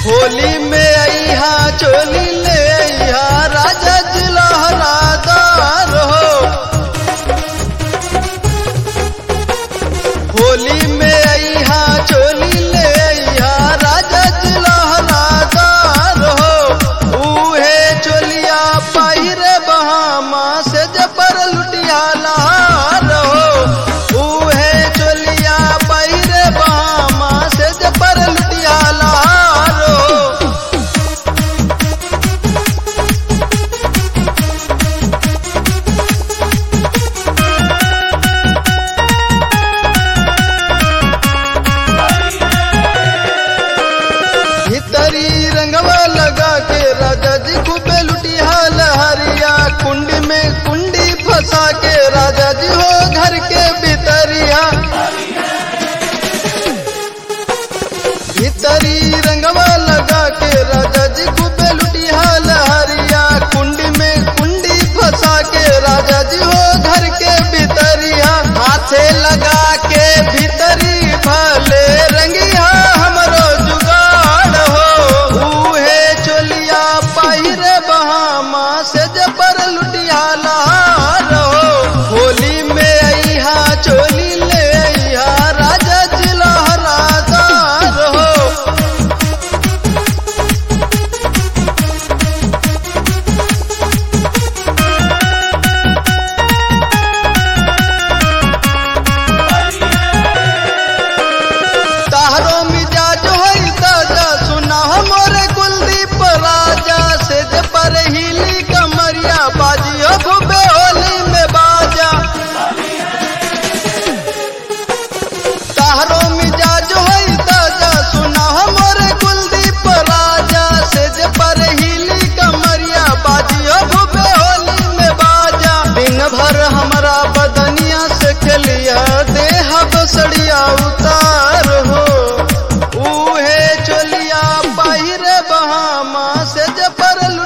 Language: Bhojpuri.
होली में अहा चोली ले अहा राजा जिलहरादार हो होली में अहा चोली ले अहा राजा जिलहरादार हो उहे चोलिया पहिरे बहामा से जबर लुटिया लहार हो उहे चोलिया पहिरे बहामा से जबर लुटिया लहार हो भीतरी रंगवा लगा के राजा जी खूबे लुटिया लहरिया कुंडी में कुंडी फंसा के राजा जी हो घर के भीतरिया भीतरी रंगवा लगा के राजा जी खूबे लुटिया लहरिया कुंडी में कुंडी फंसा के राजा जी हो घर के भीतरिया हाथे लगा के भीतरी भले रंगिया हमरो जुगाड़ हो उहे चोलिया पहिरे बहामा से जबर लुटिया लहार हो होली में अहा चोली ले अहा राजा जिलहरादार हो ताहरो मिजाज होई ताजा सुना हमरे कुलदीप राजा से जे पर हिली कमरिया बाजी हो खूबे होली में बाजा ताहरो मिजाज होई ताजा सुना हमरे कुलदीप राजा से जे पर हिली कमरिया बाजी हो खूबे होली में बाजा दिन भर हमरा बदनिया से खेलिया देह बसड़िया उतार हो उहे चोलिया पहिरे बहामा से जे पर